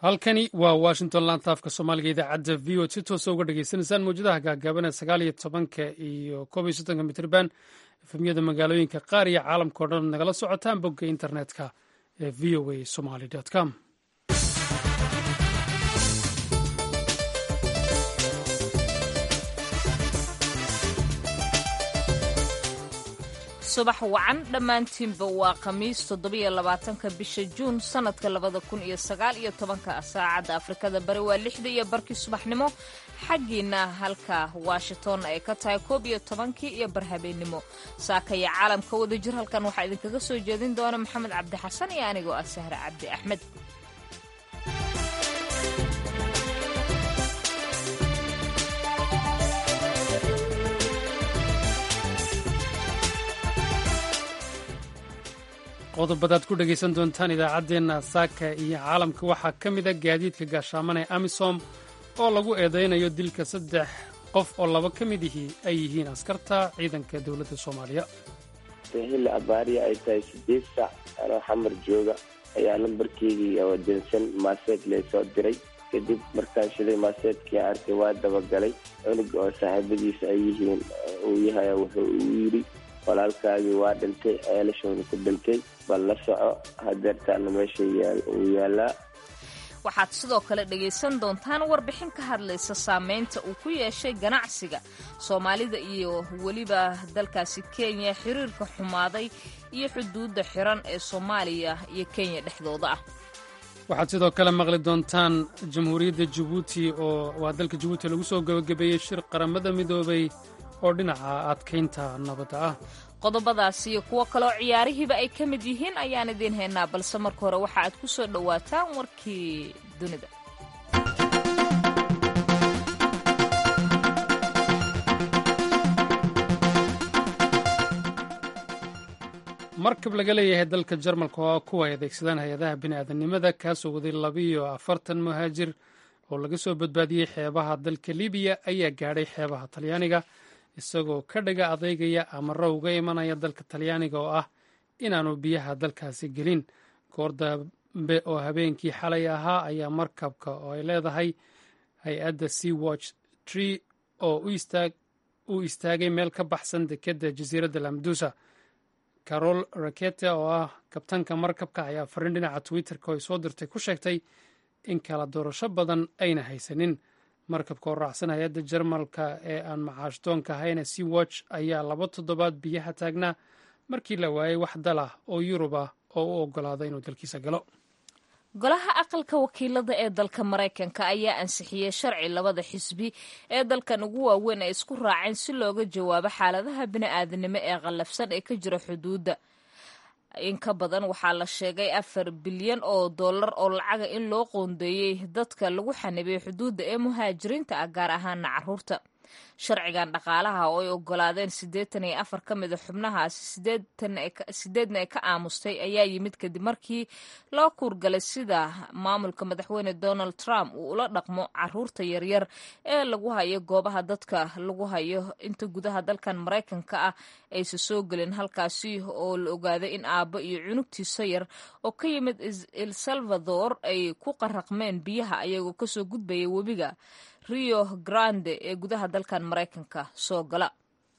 halkani waa washington laanta afka soomaaliga idaacadda v o si toosa uga dhagaysanaysaan mawjadaha gaagaaban ee sagaal iyo tobanka iyo koob iyo soddonka mitrban efemyada magaalooyinka qaar iyo caalamka o dhan nagala socotaan bogga internetka ee v o a somaly com subax wacan dhammaantiinba waa khamiis toddobiyo labaatanka bisha juun sannadka labada kun iyo sagaal iyo tobanka saacadda afrikada bari waa lixda iyo barkii subaxnimo xaggiina halka washington ay ka tahay koob iyo tobankii iyo barhabeennimo saakaya caalamka wada jir halkan waxaa idinkaga soo jeedin doona maxamed cabdi xasan iyo anigoo ah sahre cabdi axmed qodobadaad ku dhegaysan doontaan idaacaddeenna saaka iyo caalamka waxaa ka mida gaadiidka gaashaaman ee amisom oo lagu eedaynayo dilka saddex qof oo laba ka mid ihii ay yihiin askarta ciidanka dowladda soomaaliya xilli abaariya ay tahay sideed saac anoo xamar jooga ayaa lambarkeygii oo dansan maaseed laysoo diray kadib markaan shilay maaseedkii arkay waa dabagalay cunuga oo saaxiibadiisa ay yihiin uu yahay wuxuu uu yidhi walaalkaagii waa dhintay ceelashoona ku dhintay bal la soco hadeertaana meesha uu yaalaa waxaad sidoo kale dhegaysan doontaan warbixin ka hadlaysa saameynta uu ku yeeshay ganacsiga soomaalida iyo weliba dalkaasi kenya xiriirka xumaaday iyo xuduudda xiran ee soomaaliya iyo kenya dhexdooda ah waxaad sidoo kale maqli doontaan jamhuuriyadda jabuuti oo waa dalka jabuuti lagu soo gebagabeeyey shir qaramada midoobay oo dhinaca adkaynta nabadda ah qodobadaas iyo kuwo kaloo ciyaarihiiba ay ka mid yihiin ayaan idiin haynaa balse marka hore waxa aad ku soo dhowaataan warkii dunida markab laga leeyahay dalka jarmalka oo kuwa ay adeegsadaan hay-adaha bini'aadanimada kaasoo waday labiiyo afartan muhaajir oo laga soo badbaadiyey xeebaha dalka libiya ayaa gaadhay xeebaha talyaaniga isagoo ka dhaga adeygaya amaro uga imanaya dalka talyaaniga oo ah inaanu biyaha dalkaasi gelin goor dambe oo habeenkii xalay ahaa ayaa markabka oo ay leedahay hay-adda sea watch tree oo u istaagay meel ka baxsan dekedda jasiiradda lamdusa carol rakete oo ah kabtanka markabka ayaa fariin dhinaca twitter-ka oo ay soo dirtay ku sheegtay in kala doorasho badan ayna haysanin markabka oo raacsan hay-adda jarmalka ee aan macaashdoonka ahayna sea watch ayaa laba toddobaad biyaha taagnaa markii la waayey wax dal ah oo yurub ah oo u oggolaada inuu dalkiisa galo golaha aqalka wakiilada ee dalka maraykanka ayaa ansixiyey sharci labada xisbi ee dalkan ugu waaweyn ay isku raaceen si looga jawaabo xaaladaha bini'aadanimo ee qallafsan ee ka jira xuduudda in ka badan waxaa la sheegay afar bilyan oo dollar oo lacaga in loo qoondeeyey dadka lagu xanibay xuduudda ee muhaajiriinta ah gaar ahaana caruurta sharcigan dhaqaalaha oo ay ogolaadeen siddeetan iyo afar ka mida xubnahaasi sideedna ay ka aamustay ayaa yimid kadib markii loo kuurgalay sida maamulka madaxweyne donald trump uu ula dhaqmo caruurta yaryar ee lagu hayo goobaha dadka lagu hayo inta gudaha dalkan maraykanka ah aysa soo gelin halkaasi oo la ogaaday in aabbo iyo cunugtiisa yar oo ka yimid el salvador ay ku qaraqmeen biyaha ayagoo kasoo gudbaya webiga rio grande ee gudaha dalkan maraykanka soo gala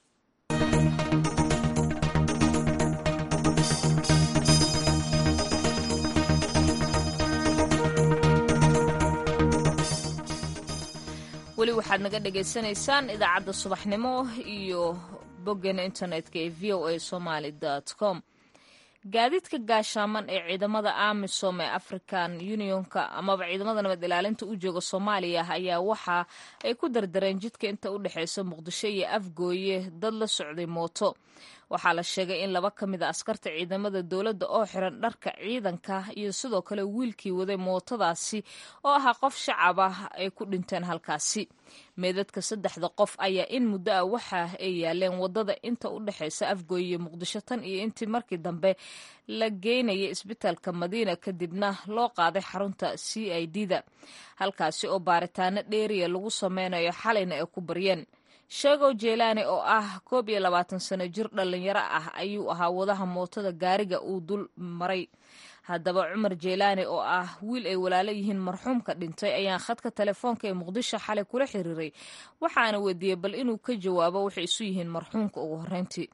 weli waxaad naga dhagaysanaysaan idaacadda subaxnimo iyo boggeena internetka ee v o a somaly com gaadiidka gaashaaman ee ciidamada amisom ee african unionka amaba ciidamada nabad ilaalinta u jooga soomaaliya ayaa waxa ay ku dardareen jidka inta u dhexeysa muqdisho iyo afgooye dad la socday mooto waxaa la sheegay in laba ka mid a askarta ciidamada dowladda oo xiran dharka ciidanka iyo sidoo kale wiilkii waday mootadaasi oo ahaa qof shacab ah ay ku dhinteen halkaasi meedadka saddexda qof ayaa in muddo ah waxa ay yaaleen wadada inta u dhexeysa afgooye iyo muqdisho tan iyo intii markii dambe la geynayay isbitaalka madiina kadibna loo qaaday xarunta c i d da halkaasi oo baaritaano dheeriya lagu sameynayo xalayna ay ku baryeen sheegow jeelaani oo ah koob iyo labaatan sano jir dhallinyaro ah ayuu ahaa wadaha mootada gaariga uu dul maray haddaba cumar jeelaani oo ah wiil ay walaalo yihiin marxuumka dhintay ayaan khadka telefoonka ee muqdisho xalay kula xiriiray waxaana weydiiyey bal inuu ka jawaabo waxay isu yihiin marxuumka ugu horreyntii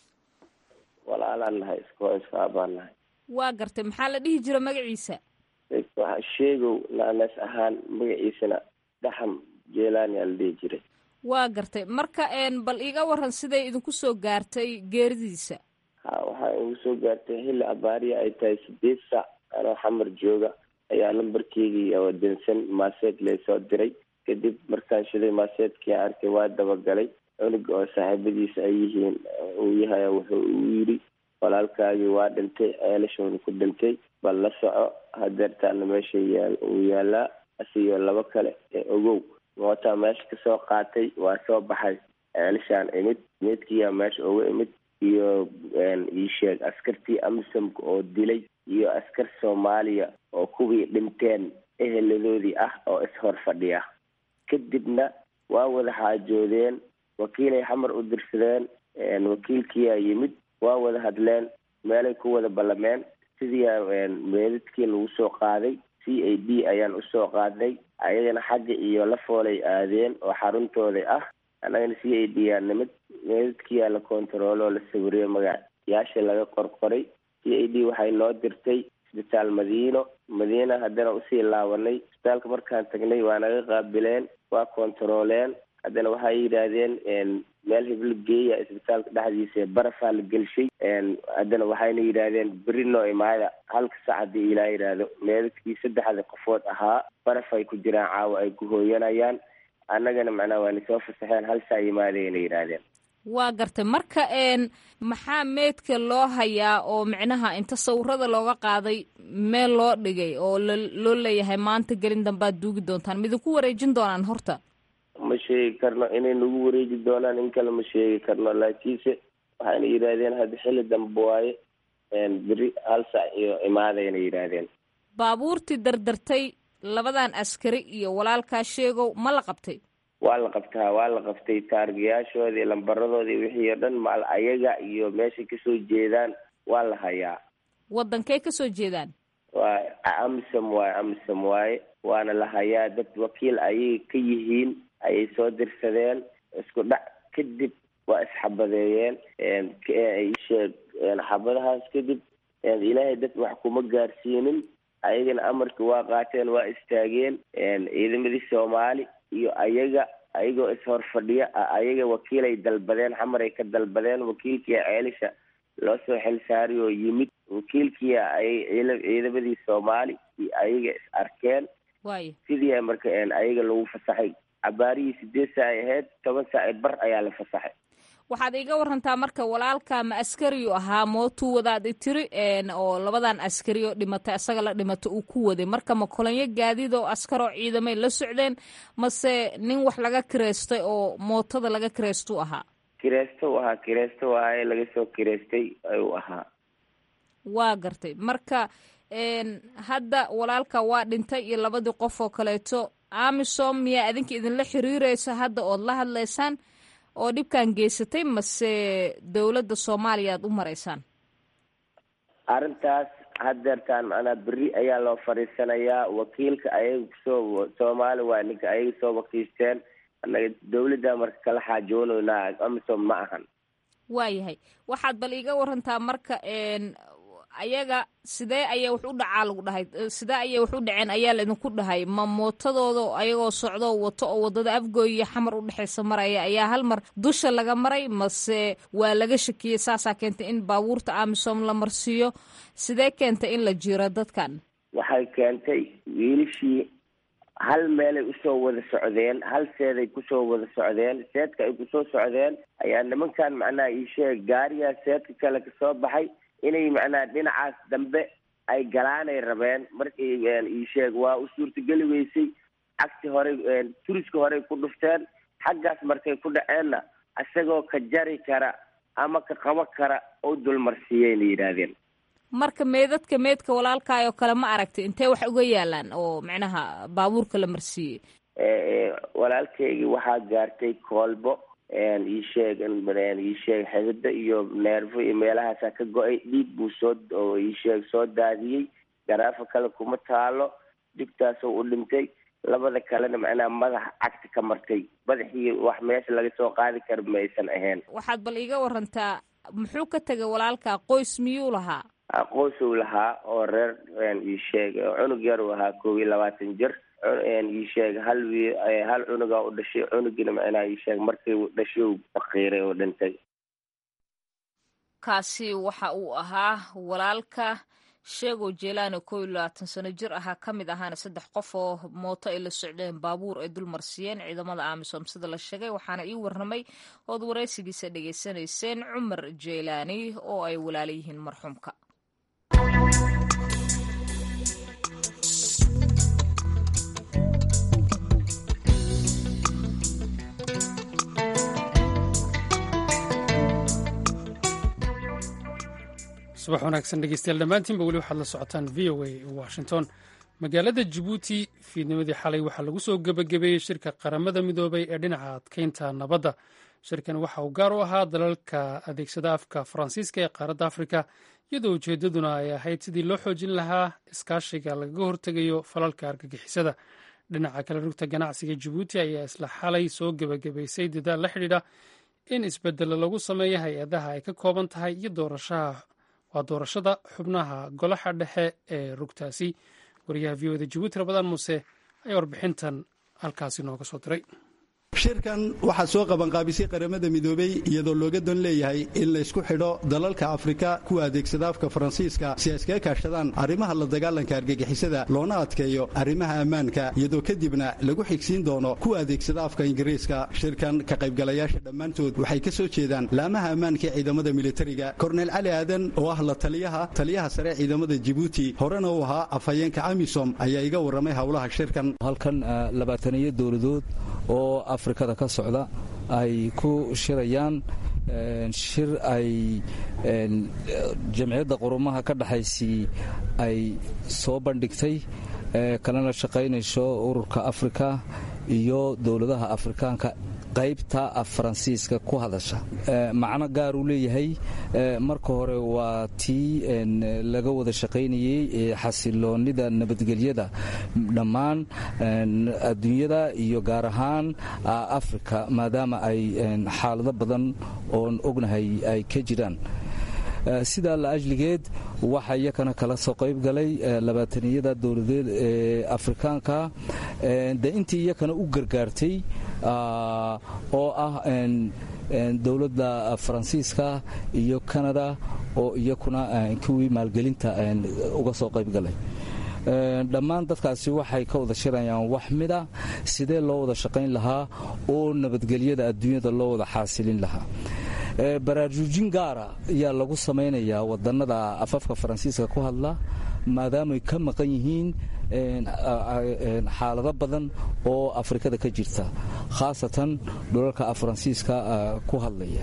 walaalaan nahay iskoo iskaabaan nahay waa gartay maxaa la dhihi jira magaciisa waxaa sheegow naanees ahaan magaciisana dhaxam jeelaani aa la dhihi jiray waa gartay marka bal iiga waran siday idinku soo gaartay geeridiisa ha waxaa igu soo gaartay xilli abaariya ay tahay sideed saac anoo xamar jooga ayaa lambarkeygii oo dansan maaseed laysoo diray kadib markaan shiday maaseedkii arkay waa dabagalay cunuga oo saaxiibadiisa ay yihiin uu yahay wuxuu uu yidhi walaalkaagii waa dhintay ceelashoona ku dhintay bal la soco hadeertaana meesha yaa uu yaalaa asiyo labo kale ee ogow mootaa meesha kasoo qaatay waa soo baxay ceelashaan imid meedkiyaa meesha uga imid iyo iisheeg askartii amisamka oo dilay iyo askar soomaaliya oo kuwii dhinteen eheladoodii ah oo ishor fadhiya kadibna waa wada xaajoodeen wakiilay xamar u dirsadeen wakiilkiyaa yimid waa wada hadleen meelay ku wada ballameen sidiia meedadkii lagu soo qaaday c a d ayaan usoo qaadnay ayagana xagga iyo lafoolay aadeen oo xaruntooda ah annagana c a d yaa nimid meedadkiyaa la kontarooloo la sawiriyey magayaasha laga qorqoray c a d waxay noo dirtay isbitaal madiino madiina haddana usii laabanay isbitaalka markaan tagnay waa naga qaabileen waa kontarooleen haddana waxay yidhaahdeen meel hiblo geeya isbitaalka dhexdiisa barafaa la gelshay haddana waxayna yidhaahdeen beri noo imaada halka sac haddii ilaa yidhaahdo meedadkii saddexda qofood ahaa baraf ay ku jiraan caawa ay ku hooyanayaan annagana macnaha waana soo fasaxeen hal saa yimaadayna yidhaahdeen waa gartay marka maxaa meedka loo hayaa oo micnaha inta sawirada looga qaaday meel loo dhigay oo loo leeyahay maanta gelin dambaad duugi doontaan midinku wareejin doonaan horta ma sheegi karno inay nagu wareeji doonaan in kale ma sheegi karno laakiinse waxayna yidhaahdeen hadda xilli dambe waaye beri hal sac iyo imaadayna yidhaahdeen baabuurtii dardartay labadan askari iyo walaalkaa sheegow ma la qabtay waa la qabtaa waa la qabtay taargayaashoodii lambaradoodii wixii oo dhan maal ayaga iyo meeshay kasoo jeedaan waa la hayaa waddankay kasoo jeedaan waa amisom waaye amisom waaye waana la hayaa dad wakiil ayay ka yihiin ayay soo dirsadeen isku dhac kadib waa isxabadeeyeen sheeg xabadahaas kadib ilaahay dad wax kuma gaarsiinin ayagana amarka waa qaateen waa istaageen ciidamadii soomaali iyo ayaga ayagoo ishor fadhiya ayaga wakiilay dalbadeen xamaray ka dalbadeen wakiilkia ceelisha loo soo xilsaari oo yimid wakiilkia ay ciidamadii soomaali iyo ayaga is arkeen sidii marka ayaga lagu fasaxay cabaarihii sideed saa ay ahayd toban saa bar ayaa la fasaxay waxaad iiga warantaa marka walaalka ma askariyu ahaa mootuu wadaad i tiri oo labadan askari oo dhimatay asaga la dhimatay uu ku waday marka ma kolonyo gaadiid oo askaroo ciidamay la socdeen mase nin wax laga kireystay oo mootada laga kireystuu ahaa kireysto u ahaa kireysto ahaye laga soo kireystay ayuu ahaa waa gartay marka hadda walaalka waa dhintay iyo labadii qof oo kaleeto amisom miyaa adinka idinla xiriireysa hadda ood la hadlaysaan oo dhibkan geysatay mase dowladda soomaaliya aad u maraysaan arrintaas hadeertaan macnaa beri ayaa loo fadhiisanayaa wakiilka ayaga kusoo soomaali waa ninka ayaga soo wakiisteen annaga dawladda marka kala xaajoonaynaa amisom ma ahan waayahay waxaad bal iiga warantaa marka ayaga sidee ayay wax u dhacaa lagu dhahay sidee ayay wax u dhaceen ayaa laidinku dhahay ma mootadooda ayagoo socdo wato oo waddada afgooy iyo xamar u dhexaysa maraya ayaa hal mar dusha laga maray mase waa laga shakiyey saasaa keentay in baabuurta amisom la marsiiyo sidee keentay in la jiro dadkan waxay keentay wiilishii hal meelay usoo wada socdeen hal seeday kusoo wada socdeen seedka ay kusoo socdeen ayaa nimankan macnaha iisheeg gaarigaa seedka kale kasoo baxay inay macnaha dhinacaas dambe ay galaanay rabeen markay iisheeg waa u suurtageli weysay cagti horey turiska horey ku dhufteen xaggaas markay ku dhaceenna isagoo ka jari kara ama ka qabo kara oo dulmarsiiyeyna yidhaahdeen marka meedadka meedka walaalkaayoo kale ma aragtay intee wax uga yaalaan oo macnaha baabuurka la marsiiyey walaalkaygii waxaa gaartay koolbo iisheeg iisheeg xidida iyo neerfo iyo meelahaasa ka go-ay dhiig buu soo iisheeg soo daadiyey garaafa kale kuma taalo digtaasoo u dhintay labada kalena macnaha madaxa cagta ka martay madaxii wax meesha laga soo qaadi kara ma aysan ahayn waxaad bal iiga warantaa muxuu ka tegay walaalkaa qoys miyuu lahaa qoysuu lahaa oo reer iisheeg cunug yar uu ahaa koob iyo labaatan jir iisheeg hal wi hal cunugaa u dhashay cunugina macnaha iisheeg markii uu dhashay uu faqiiray oo dhintay kaasi waxa uu ahaa walaalka sheegow jeelaani koo iyo labaatan sano jir ahaa ka mid ahaana saddex qof oo mooto ay la socdeen baabuur ay dulmarsiiyeen ciidamada amisom sida la sheegay waxaana ii warramay ood waraysigiisa dhegaysanayseen cumar jeelaani oo ay walaala yihiin marxuumka subax wanaagsan dhegeystayaal dhammaantiinba weli waxaad la socotaan v o a washington magaalada jabuuti fiidnimadii xalay waxaa lagu soo gebagabeeyey shirka qaramada midoobay ee dhinaca adkeynta nabadda shirkan waxa uu gaar u ahaa dalalka adeegsada afka faransiiska ee qaaradda afrika iyadoo ujeeddaduna ay ahayd sidii loo xoojin lahaa iskaashiga lagaga hortegayo falalka argagixisada dhinaca kale rugta ganacsiga jabuuti ayaa isla xalay soo gebagabaysay dadaal la xidhiidha in isbedelo lagu sameeyo hay-adaha ay ka kooban tahay iyo doorashaha waa doorashada xubnaha golaha dhexe ee rugtaasi wariyaha v o da jabuuti rabadaan muuse ayaa warbixintan halkaasi nooga soo diray shirkan waxaa soo qabanqaabisay qaramada midoobey iyadoo looga don leeyahay in laysku xidho dalalka afrika kuwa adeegsada afka faransiiska si ay iskaga kaashadaan arrimaha la dagaalanka argagixisada loona adkeeyo arrimaha ammaanka iyadoo kadibna lagu xigsiin doono kuwa adeegsada afka ingiriiska shirkan ka qaybgalayaasha dhammaantood waxay ka soo jeedaan laamaha ammaanka ee ciidamada militariga korneyl cali aadan oo ah la taliyaha taliyaha sare ciidamada jibuuti horena uu ahaa afhayeenka amisom ayaa iga warramay howlaha shirkan halkan labaataniyo dowladood oo afrikada ka socda ay ku shirayaan shir ay jamciyadda qurumaha ka dhexaysii ay soo bandhigtay kalena shaqaynayso ururka afrika iyo dowladaha afrikaanka qaybta af faransiiska ku hadasha macno gaar uu leeyahay marka hore waa tii laga wada shaqaynayey xasiloonnida nabadgelyada dhammaan adduunyada iyo gaar ahaan afrika maadaama ay xaalado badan oon ognahay ay ka jiraan sidaa la ajligeed waxaa iyakana kala soo qayb galay labaataniyada dowladeed ee afrikaanka de intii iyakana u gargaartay oo ah dowladda faransiiska iyo kanada oo iyakuna kuwii maalgelinta uga soo qayb galay dhammaan dadkaasi waxay ka wada shirayaan wax mida sidee loo wada shaqayn lahaa oo nabadgelyada adduunyada loo wada xaasilin lahaa baraarujin gaara ayaa lagu samaynayaa wadannada afafka faransiiska ku hadla maadaamay ka maqan yihiin xaalado badan oo afrikada ka jirta khaasatan dhulalka faransiiska ku hadlaya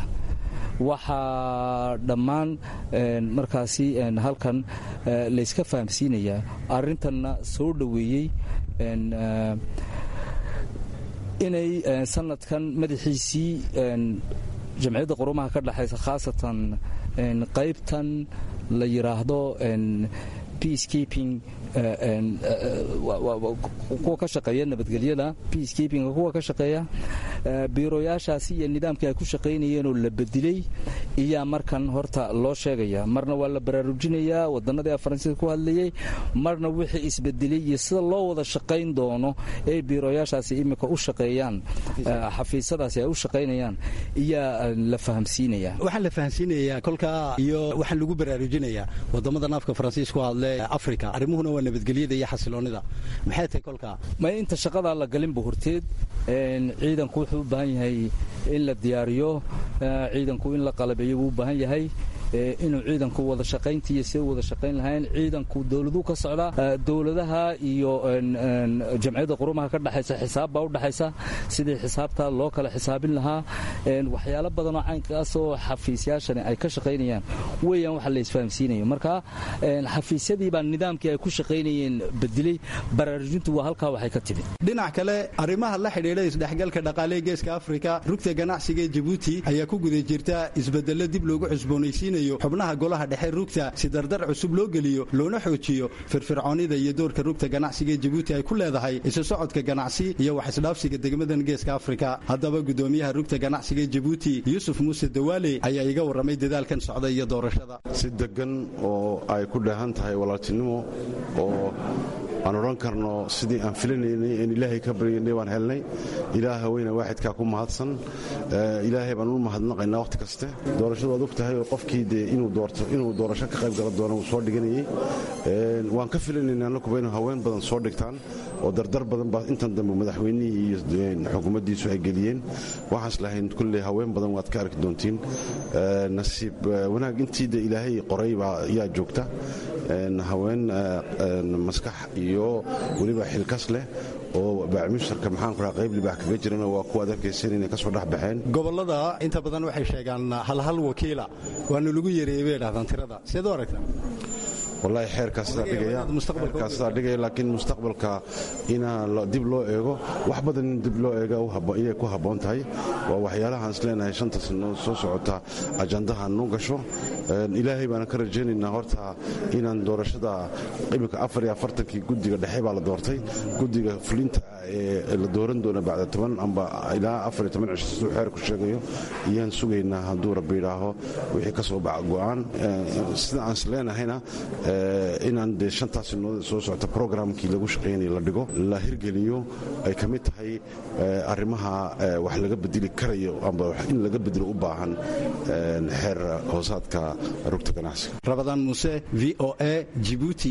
waxaa dhammaan markaasi halkan layska fahamsiinayaa arintanna soo dhoweeyey inay sanadkan madaxiisii jamciyadda qurumaha ka dhexaysa khaasatan qaybtan la yidhaahdo peacekeeping kuwa ka shaqeeya nabadgelyada peacekeepinga kuwa ka shaqeeya biiroyaashaasi iyo nidaamkii ay ku shaqaynayeenoo la bedilay iyaa markan horta loo sheegaya marna waa la baraarujinayaa wadanadii faransiiska ku hadlayay marna wixii isbedelay iyo sida loo wada shaqayn doono ee biiroyaashaasi imika u shaqeeyaan xafiisyadaasi ay u shaqaynayaan iyaa la fahamsiinaya waxaa la fahamsiinayaa kolkaa iyo waxaa lagu baraarujinayaa wadamadan afka faransiis ku hadle africa arrimuhuna waa nabadgelyada iyo xasiloonida maxay tahay kolkaa ma inta shaqadaa la galinba horteed ciidanku wuxuu u baahan yahay in la diyaariyo ciidanku in la qalabeeyo wuu u baahan yahay inuu ciidanku wada shaqayntiiyo see wada shaqayn lahayn ciidanku dowladuu ka socdaa dowladaha iyo jamciyadda qurumaha ka dhexaysa xisaab baa u dhexaysa sidii xisaabta loo kala xisaabin lahaa waxyaalo badanoo caynkaas oo xafiisyaashani ay ka shaqaynayaan weeyaan waxa la isfahamsiinayo marka xafiisyadii baa nidaamkii ay ku shaqaynayeen bedilay baraarujintu waa halkaa waxay ka timid dhinac kale arrimaha la xidhiidha isdhexgalka dhaqaalee geeska afrika rugta ganacsiga ee jabuuti ayaa ku guda jirta isbedello dib loogu cusboonaysiinayo xubnaha golaha dhexe rugta si dardar cusub loo geliyo loona xoojiyo firfircoonida iyo doorka rugta ganacsiga ee jabuuti ay ku leedahay isu socodka ganacsi iyo wax isdhaafsiga degmadan geeska afrika haddaba gudoomiyaha rugta ganacsiga ee jabuuti yuusuf muuse dawaale ayaa iga warramay dadaalkan socda iyo doorashada si degan oo ay ku dheehan tahay walaaltinimo oo aan odhan karno sidii aan filanaynay en ilaahay ka baryanay waan helnay ilaah haweyne waaxidkaa ku mahadsan ilaahay baan u mahadnaqaynaa wakhti kaste doorashadu waad og tahay oo qofkii dee inuu doorasho ka qayb gala doono uu soo dhiganayey waan ka filanayna annakuba inuu haween badan soo dhigtaan oo dardar badan baa intan dambe madaxweynihii iyo xukuumaddiisu ay geliyeen waxaas lahayn kulley haween badan waad ka arki doontiin nasiib wanaag intii de ilaahay qoray baa yaa joogta haween maskax iyo weliba xilkas leh oo bacmisharka maxaanku raa qayb libaax kaga jirana waa kuwa ad arkaysan inay ka soo dhex baxeen gobollada inta badan waxay sheegaan halhal wakiila waana lagu yareeyey bay dhahdaan tirada seed u aragtaa wallaahi xeerkaa sidaa dhigaya laakiin mustaqbalka inaa dib loo eego wax badan in dib loo eega inay ku habboon tahay waa waxyaalahaan is leenahay shanta sannadood soo socota ajandaha nu gasho ilaahay baana ka rajaynaynaa horta inaan doorashada iminka afar iyo afartankii guddiga dhexe baa la doortay guddiga fulinta ee la dooran doona bacda toban amba ilaa afar iyo toban cisho siduu xeerku sheegayo iyaan sugaynaa hadduu rabbi idhaaho wixii ka soo baxa go'aan sida aan is leenahayna inaan dee shantaas sanadood soo socota programkii lagu shaqaynaya la dhigo la hirgeliyo ay ka mid tahay arrimaha wax laga bedeli karayo amba in laga bedelo u baahan xeer hoosaadka rugta ganacsiga rabadaan muuse v o a jibuuti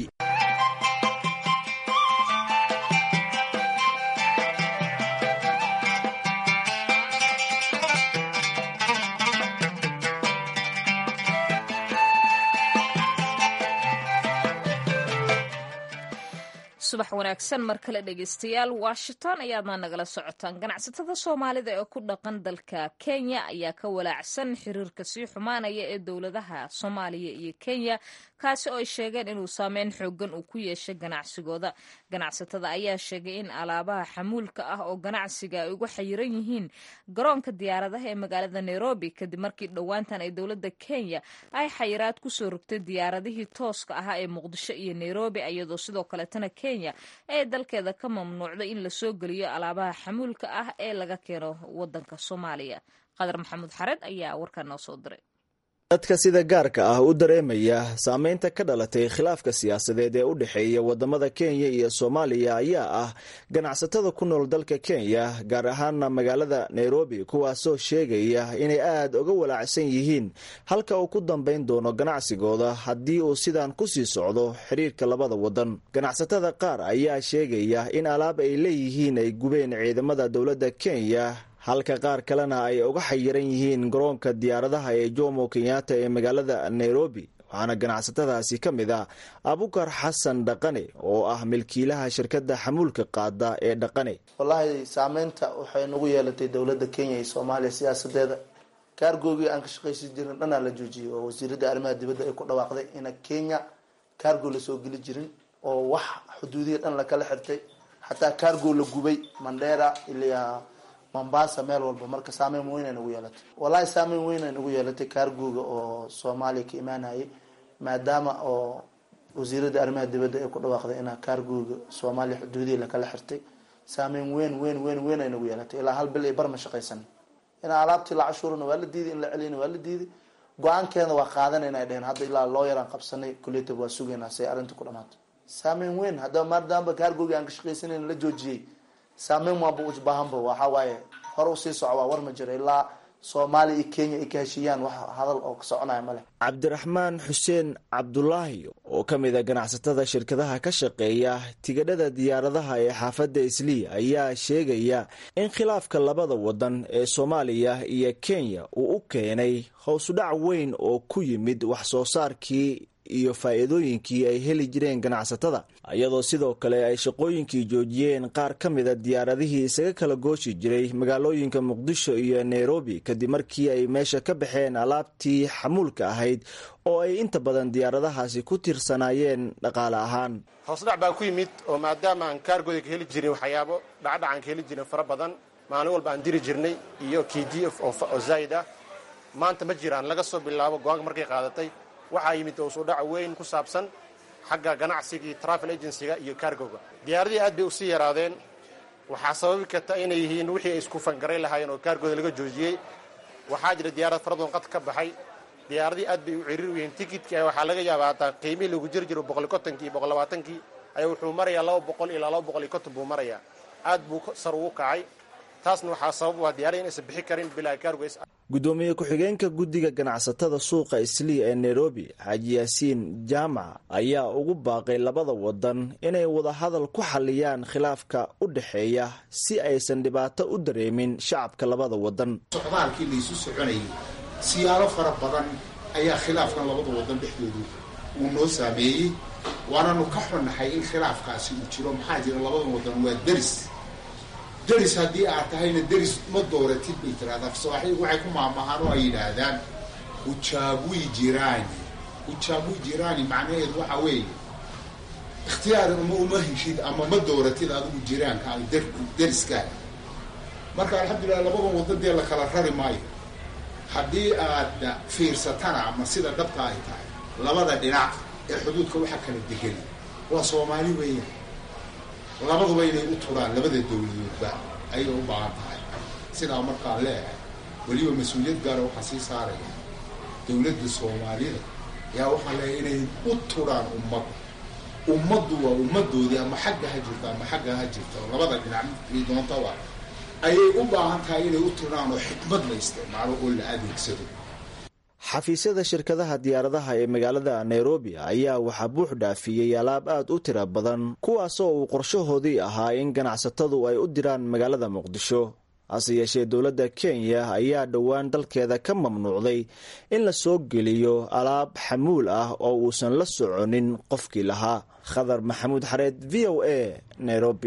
subax wanaagsan mar kale dhegeystayaal washington ayaadna nagala socotaan ganacsatada soomaalida ee ku dhaqan dalka kenya ayaa ka walaacsan xiriirka sii xumaanaya ee dowladaha soomaaliya iyo kenya kaasi oo ay sheegeen inuu saameyn xoogan uu ku yeeshay ganacsigooda ganacsatada ayaa sheegay in alaabaha xamuulka ah oo ganacsiga ay uga xayiran yihiin garoonka diyaaradaha ee magaalada nairobi kadib markii dhowaantan ay dowladda kenya ay xayiraad kusoo rogtay diyaaradihii tooska ahaa ee muqdisho iyo nairobi iyadoo sidoo kaleetana kenya ee dalkeeda ka mamnuucday in lasoo geliyo alaabaha xamuulka ah ee laga keeno wadanka soomaaliya qadar maxamuud xared ayaa warkaa noo soo diray dadka sida gaarka ah u dareemaya saameynta ka dhalatay khilaafka siyaasadeed ee u dhexeeya wadamada kenya iyo soomaaliya ayaa ah ganacsatada ku nool dalka kenya gaar ahaana magaalada nairobi kuwaasoo sheegaya inay aada uga walaacsan yihiin halka uu ku dambayn doono ganacsigooda haddii uu sidaan kusii socdo xiriirka labada wadan ganacsatada qaar ayaa sheegaya in alaab ay leeyihiin ay gubeen ciidamada dowladda kenya halka qaar kalena ay uga xayiran yihiin garoonka diyaaradaha ee jomo kenyatta ee magaalada nairobi waxaana ganacsatadaasi ka mid ah abukar xasan dhaqane oo ah milkiilaha shirkadda xamuulka qaada ee dhaqane wallaahi saameynta waxay nagu yeelatay dowladda kenya iyo soomaaliya siyaasadeeda kaargoogii aan ka shaqaysi jirin dhanaa la joojiyay oo wasiiradda arrimaha dibadda ay ku dhawaaqday ina kenya kaargo lasoo geli jirin oo wax xuduudiya dhan lakala xirtay xataa kaargo la gubay mandheera ilaa mombasa meel walba marka saameyn weyn ay nagu yeelatay wallahi saameyn weyn ay nagu yeelatay kaargooga oo soomaaliya ka imaanayay maadaama oo wasiiradda arrimaha dibadda ay ku dhawaaqday inaa kaargooga soomaaliya xuduudiya lakala xirtay saameyn weyn weyn weyn weyn ay nagu yeelatay ilaa hal bil ay barma shaqaysan inaa alaabtii la cashuurana waa la diiday in la celiyana waa la diiday go-aankeeda waa qaadanayna ay dheheen hadda ilaa loo yaraan qabsanay kuletab waa sugaynaa si ay arrinta ku dhamaato saameyn weyn haddaba maadaama kaargooga aan ka shaqaysanayn la joojiyey saameyn waaba ubaahanba waxaa waaye hore usii soco waa war ma jiro ilaa soomaaliya iyo kenya ay ka heshiiyaan wax hadal oo ka soconaya ma leh cabdiraxmaan xuseen cabdulaahi oo ka mid a ganacsatada shirkadaha ka shaqeeya tigadhada diyaaradaha ee xaafadda islii ayaa sheegaya in khilaafka labada wadan ee soomaaliya iyo kenya uu u keenay howsudhac weyn oo ku yimid wax soo saarkii iyo faa'iidooyinkii ay heli jireen ganacsatada iyadoo sidoo kale ay shaqooyinkii joojiyeen qaar ka mida diyaaradihii isaga kala gooshi jiray magaalooyinka muqdisho iyo nairobi kadib markii ay meesha ka baxeen alaabtii xamuulka ahayd oo ay inta badan diyaaradahaasi ku tirsanaayeen dhaqaale ahaan hoosdhac baa ku yimid oo maadaama aan kaargooda ka heli jirin waxyaabo dhacdhacan ka heli jirin fara badan maalin walba aan diri jirnay iyo k d f oo zaa'id ah maanta ma jiraan laga soo bilaabo go-aanka markay qaadatay waxaa yimid hoosudhac weyn ku saabsan xagga ganacsiga iyo travel agencyga iyo kaargoga diyaaradihii aad bay usii yaraadeen waxaa sababi karta inay yihiin wixii ay isku fangaray lahaayeen oo kaargooda laga joojiyey waxaa jira diyaarad faradoon qad ka baxay diyaaradihii aad bay u ciriir u yihiin tikidki waxaa laga yaabaa hataa qiimihii lagu jiri jiro boqol iyo kontonkii boqol labaatankii ayaa wuxuu marayaa laba boqol ilaa laba boqol iyo konton buu marayaa aad buu sar ugu kacay taasna waxaa sabab u ah diyaarada inaysan bixi karin bilaa kaargoys gudoomiye ku-xigeenka guddiga ganacsatada suuqa islii ee nairobi xaaji yaasiin jaamac ayaa ugu baaqay labada wadan inay wadahadal ku xaliyaan khilaafka u dhexeeya si aysan dhibaato u dareemin shacabka labada wadan socdaalkii laysu soconayay siyaalo fara badan ayaa khilaafkan labada wadan dhexdoodu uu noo saameeyey waananu ka xunnahay in khilaafkaasi uu jiro maxaa jira labada wadan waa deris deris haddii aad tahayna deris ma dooratid bay tiraahdaa sawaaxiigu waxay ku maamahaan oo ay yidhaahdaan ujaabui jirani ujaabui jirani macnaheedu waxa weeye ikhtiyaar uma uma heshid ama ma dooratid adigu jiraanka deriskaaga marka alxamdulilah labadan waddan dee la kala rari maayo haddii aad fiirsatana ama sida dhabta ay tahay labada dhinac ee xuduudka waxa kala degani waa soomaali weeyaan labaduba inay u turaan labada dawladoodba ayay u baahan tahay sidaa markaan leeyahay weliba mas-uuliyad gaara waxaa sii saaraya dawladda soomaalida ayaa waxaan leeyahay inay u turaan ummad ummaddu waa ummadoodii ama xagga ha jirto ama xagga ha jirto labada dhinac midkii doontaba ayay u baahan tahay inay u turaan oo xikmad la isticmaalo oo la adeegsado xafiisyada shirkadaha diyaaradaha ee magaalada nairobi ayaa waxaa buux dhaafiyey alaab aad u tira badan kuwaasoo uu qorshahoodii ahaa in ganacsatadu ay u diraan magaalada muqdisho hase yeeshee dowladda kenya ayaa dhowaan dalkeeda ka mamnuucday in la soo geliyo alaab xamuul ah oo uusan la soconin qofkii lahaa khadar maxamuud xareed v o a nairobi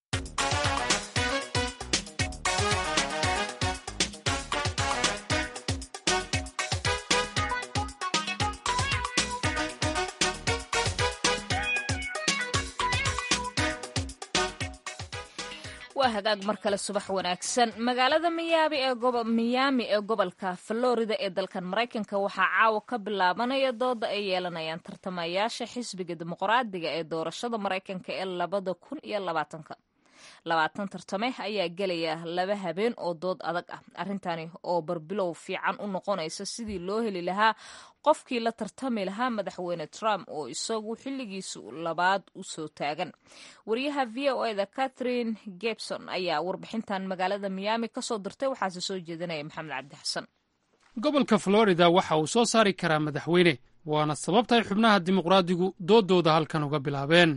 waa hagaag mar kale subax wanaagsan magaalada miyaami ee gobolka florida ee dalkan maraykanka waxaa caawa ka bilaabanaya dooda ay yeelanayaan tartamayaasha xisbiga dimuqraadiga ee doorashada maraykanka ee labada kun iyo labaatanka labaatan tartame ayaa gelaya laba habeen oo dood adag ah arrintani oo barbilow fiican u noqonaysa sidii loo heli lahaa qofkii la tartami lahaa madaxweyne trump oo isagu xilligiisu labaad u soo taagan wariyaha v o eda catherine gebson ayaa warbixintan magaalada miyaami kasoo dirtay waxaase soo jeedinaya maxamed cabdi xasan gobolka florida waxa uu soo saari karaa madaxweyne waana sababta ay xubnaha dimuqraadigu doodooda halkan uga bilaabeen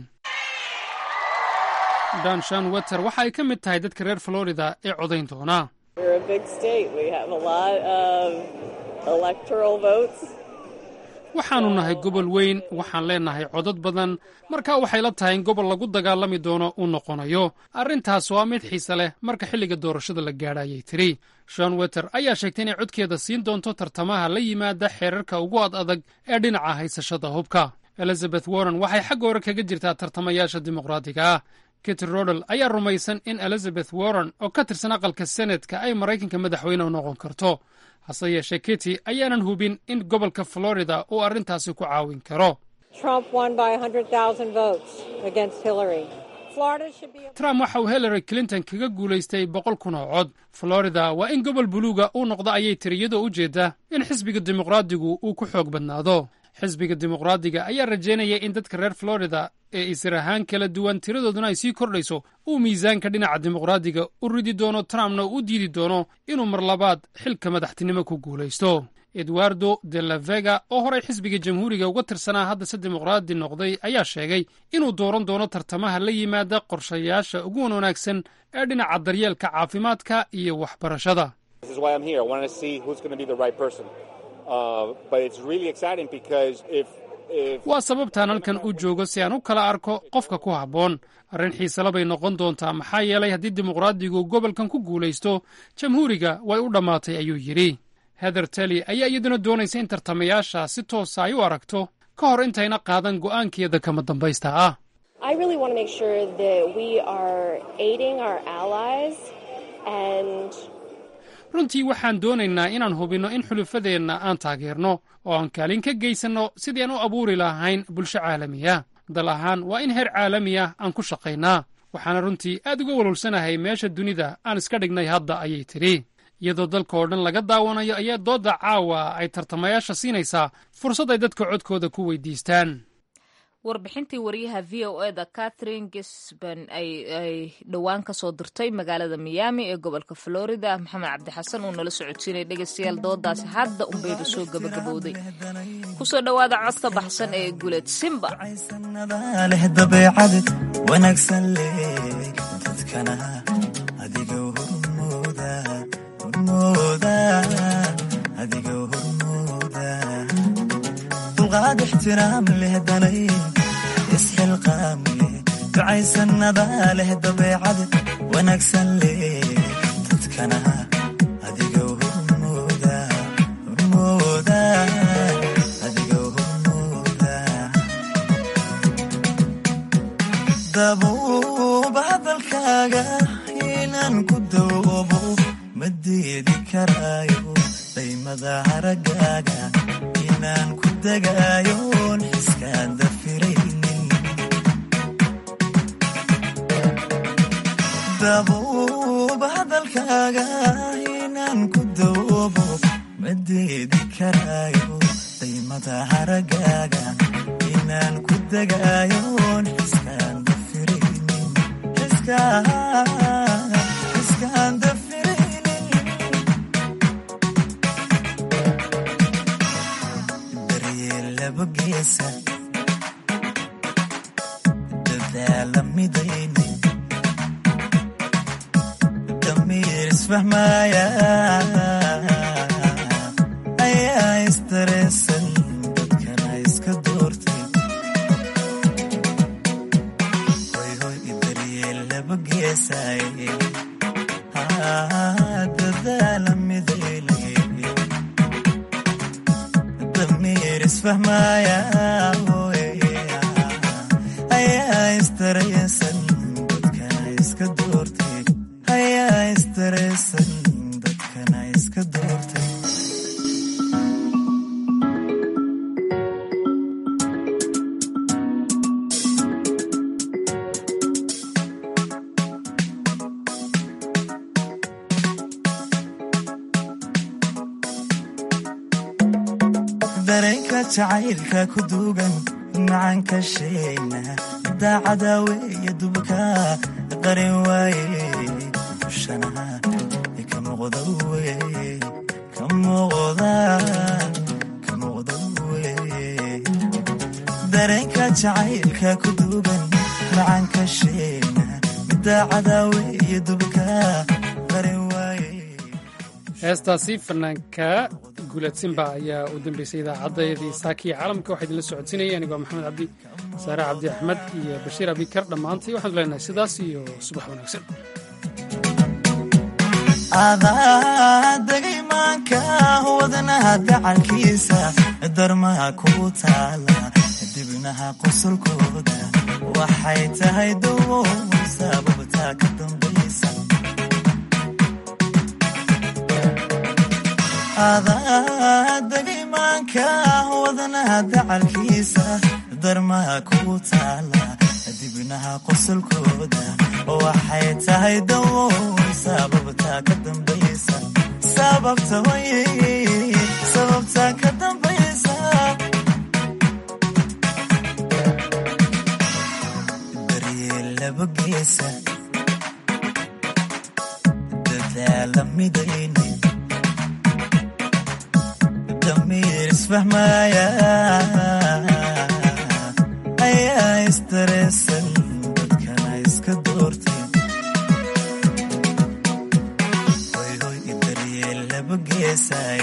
dan shan weter waxa ay ka mid tahay dadka reer florida ee codayn doona waxaannu nahay gobol weyn waxaan leennahay codad badan markaa waxay la tahay in gobol lagu dagaalami doono uu noqonayo arrintaas waa mid xiise leh marka xilliga doorashada la gaadha ayay tidhi shon weter ayaa sheegtay inay codkeeda siin doonto tartamaha la yimaada xeerarka ugu ad adag ee dhinaca haysashada hubka elizabeth warren waxay xagga hore kaga jirtaa tartamayaasha dimuqraadiga ah kiti rodel ayaa rumaysan in elizabeth warren oo ka tirsan aqalka senetka ay maraykanka madaxweyne u noqon karto hase yeeshee kiti ayaanan hubin in gobolka florida uu arrintaasi ku caawin karo trump waxa uu hillary clinton kaga guulaystay boqol kun oo cod florida waa in gobol buluuga uu noqdo ayay tiri iyadoo u jeedda in xisbiga dimuqraadigu uu ku xoog badnaado xisbiga dimuqraadiga ayaa rajaynaya in dadka reer florida ee isir ahaan kala duwan tiradooduna ay sii kordhayso uu miisaanka dhinaca dimuqraadiga u ridi doono trumpna u diidi doono inuu mar labaad xilka madaxtinimo ku guulaysto eduardo de la vega oo horay xisbiga jamhuuriga uga tirsanaa haddase dimuqraadi noqday ayaa sheegay inuu dooran doono tartamaha la yimaada qorshayaasha ugu wan wanaagsan ee dhinaca daryeelka caafimaadka iyo waxbarashada waa sababtaan halkan u joogo si aan u kala arko qofka ku habboon arrin xiisela bay noqon doontaa maxaa yeelay haddii dimuqraadigu gobolkan ku guulaysto jamhuuriga way u dhammaatay ayuu yidhi heather telly ayaa iyaduna doonaysa in tartamayaasha si toosa ay u aragto ka hor intayna qaadan go'aankeeda kama dambaysta ah runtii waxaan doonaynaa inaan hubinno in xulufadeenna aan taageerno oo aan kaalin ka geysanno sidii aan u abuuri lahayn bulsho caalamiya dal ahaan waa in heer caalami ah aan ku shaqaynaa waxaana runtii aad uga walwalsanahay meesha dunida aan iska dhignay hadda ayay tidhi iyadoo dalka oo dhan laga daawanayo ayaa doodda caawa ay tartamayaasha siinaysaa fursad ay dadka codkooda ku weydiistaan warbixintii wariyaha v o eda catherine gisban ay dhowaan ka soo dirtay magaalada miyaami ee gobolka florida maxamed cabdixasan uu nala socodsiinay dhegeystayaal doodaasi hadda unbayba soo gabagabowday kusoo dhowaada codka baxsan ee guleed simba leh dabeecad wanaagsan leh dadkana adiga hormooda hormooda adiga hormooda dulqaad ixtiraam leh danay isxilqaam leh ducaysanada leh dabeecad wanaagsan leh dadkana adiga hormooda hormooda adiga hormooda dabuuba hadalkaaga inaan ku dawoobo ma diidi karaayo daymada haragaaga inaan ku degaayoon xiskaan dafiraynin dabuuba hadalkaaga inaan ku dawoobo ma diidi karaayo daymada haragaaga inaan ku degaayoon xiskaan dafiraynin xiskaan dafiraynin daryeel geesa dadaala midayni damiir isfahmaaya ayaa istareesan dadkana iska doortay hoyhoy daryeel laba geesay dadaala midayni damiir isfahmaaya ayaa istareesan dadkana iska doortay ayaa istareesan dadkana iska doortay dareenka jacaylka ku duugan macanka sheegna daacada weeye dubka qarin waaye dushana ka muuqda weye ka muuqda ka muuqda weye dareenka jacaylka ku duugan macanka sheegna daacada weeye dubka qarin waaye heestaasi fanaanka guulad simba ayaa u dambeysay idaacaddayadii saakiya caalamka waxaa idinla socodsiinaya anigoo maxamed cabdi saare cabdi axmed iyo bashiir abikar dhammaantay waxaanu leenahay sidaas iyo subax wanaagsan adaa degay maanka wadnaha dacalkiisa darmaha ku taala dibnaha qusulkooda waxay tahay dawo sababtaa ka dambaysa adaa degay maanka wadnaha dacalkiisa darmaha ku taala dibnaha qusulkooda waxay tahay dawo sababtaa ka dambaysa sababta way sababtaa ka dambaysa laba geesa dadaala midayni damiir isfahmaya ayaa istareesan dadkana iska doortay hoyhoy daryeel laba geesay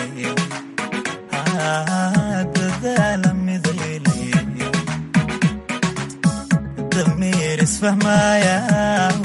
dadaala midayni damiir isfahmaya